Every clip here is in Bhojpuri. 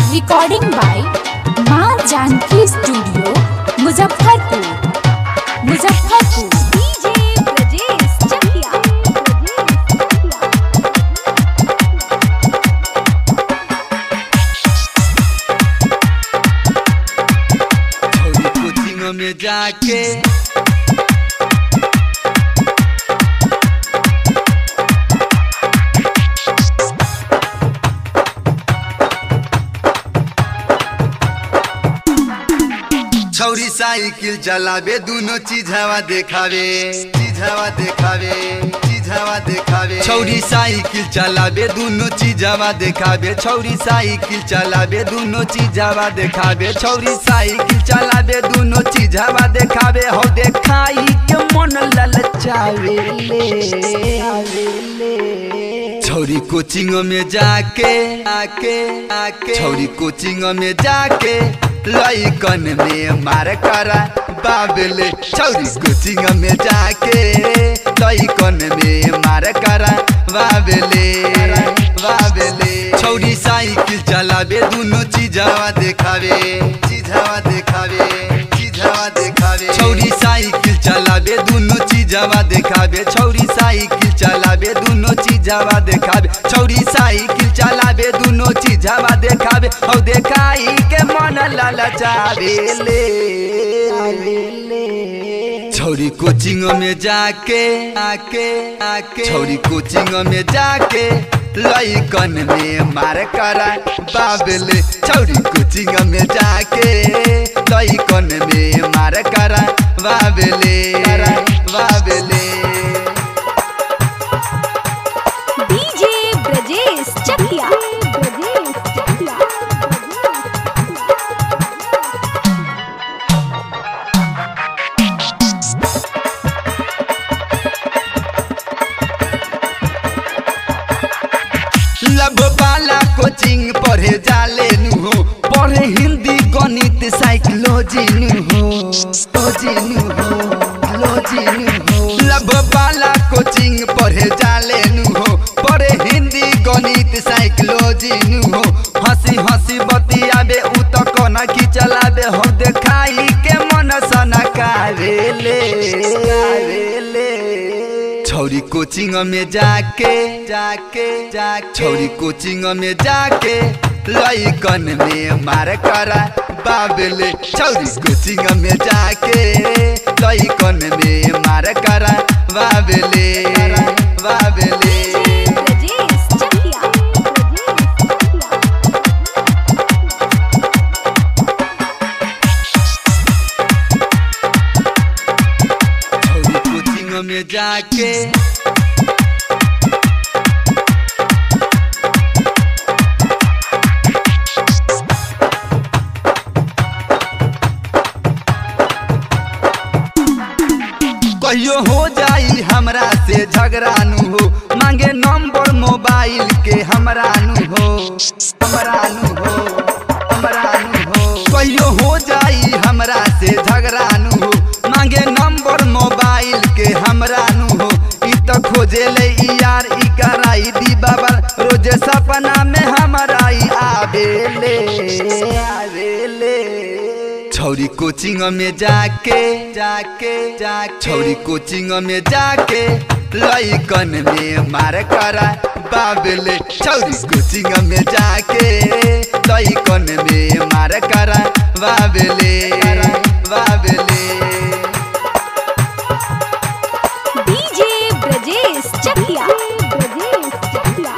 recording by Maa Janaki studio Muzaffarpur Muzaffarpur DJ Brajesh Chakia छोरी कोचिंग में जाके छौरी साइकिल चलावे दोनों चीज हवा देखावे चीज हवा देखावे चीज हवा देखावे छौरी साइकिल चलावे दोनों चीज हवा देखावे छौरी साइकिल चलावे दोनों चीज हवा देखावे छौरी साइकिल चलावे दोनों चीज हवा देखावे हो देखाई के मन ललचावे ले छौरी कोचिंग में जाके आके आके छौरी कोचिंग में जाके लइकन में मार करा बाबले छौरी कोचिंग में जाके लइकन में मार करा बाबले बाबले छौरी साइकिल चलावे दोनों चीजवा देखावे चीजवा देखावे चीजवा देखावे छौरी साइकिल चलावे दोनों चीजवा देखावे छौरी साइकिल चलावे दोनों चीजवा देखावे छौरी साइकिल चलावे दोनों चीजवा देखावे औ देखाई के मन ललचावे ले छौरी कोचिंग में जाके आके आके छौरी कोचिंग में जाके लइकन में मार करा बाबले छौरी कोचिंग में जाके लइकन में मार करा बाबले बाबले डीजे ब्रजेश चकिया ब्रजेश चकिया लब वाला कोचिंग पढ़े जाले नु हो पढ़े हिंदी गणित साइकोलॉजी नु हो लॉजी नु हो लॉजी नु हो लब वाला कोचिंग पढ़े जाले नु हो पढ़े हिंदी गणित साइकोलॉजी नु हो हंसी हंसी बतियाबे उ त कोना की चलाबे हो देखाई के मन सनकावे ले ले छौरी कोचिंग में जाके जाके जाके छौरी कोचिंग में जाके लइकन में मार करा बाबले छौरी कोचिंग में जाके लइकन में मार करा बाबले बाबले ब्रजेश चकिया ब्रजेश चकिया छौरी कोचिंग में जाके कहियो हो जाई हमरा से झगड़ा नु हो मांगे नंबर मोबाइल के हमरा नु हो हमरा नु हो हमरा नु हो कहियो हो जाई हमरा से झगड़ा नु हो मांगे नंबर मोबाइल के हमरा नु हो ई त खोजे ले ई यार ई कराई दी बाबा रोजे सपना में हमरा ई आवेले आवेले छौरी कोचिंग में जाके जाके जाके छौरी कोचिंग में जाके लइकन में मार करा बाबले छौरी कोचिंग में जाके लइकन में मार करा बाबले बाबले डीजे ब्रजेश चकिया ब्रजेश चकिया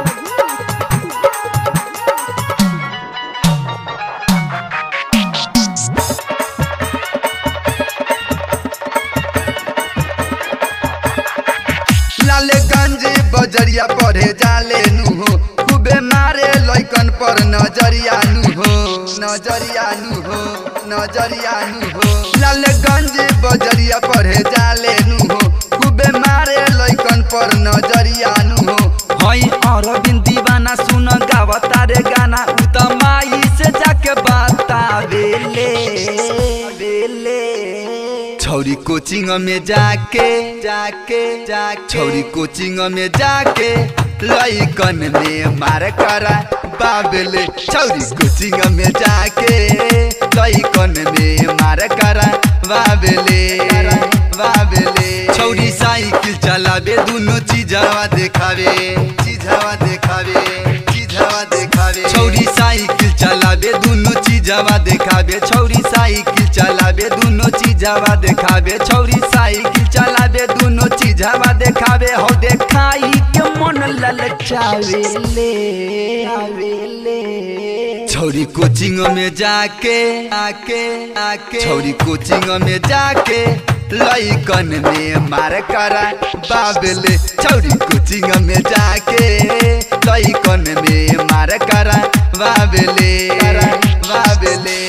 लालगंज बजरिया पढ़े जाले नु हो खूबे मारे लइकन पर नजरिया नु हो नजरिया नु हो नजरिया नु हो लालगंज बजरिया पढ़े जाले नु हो खूबे मारे लइकन पर नजरिया नु हो हई अरविंद दीवाना सुन गावता रे गाना उ त माई से जाके बतावेले बेले छौरी कोचिंग में जाके जाके जाके छौरी कोचिंग में जाके लइकन में मार करा बाबेले छौरी कोचिंग में जाके लइकन में मार करा बाबेले बाबेले छौरी साइकिल चलावे दुनो चीजवा देखावे चीजवा देखावे चीजवा देखावे छौरी साइकिल चलावे दुनो चीजवा देखावे छौरी साइकिल चलावे दुनो चीजवा देखावे छौरी साइकिल चलावे दुनो चीजवा देखावे हो देखाई के मन ललचावे ले आवे ले छौरी कोचिंग में जाके आके आके छौरी कोचिंग में जाके लइकन में मार करा बाबेले छौरी कोचिंग में जाके लइकन में मार करा बाबेले बाबेले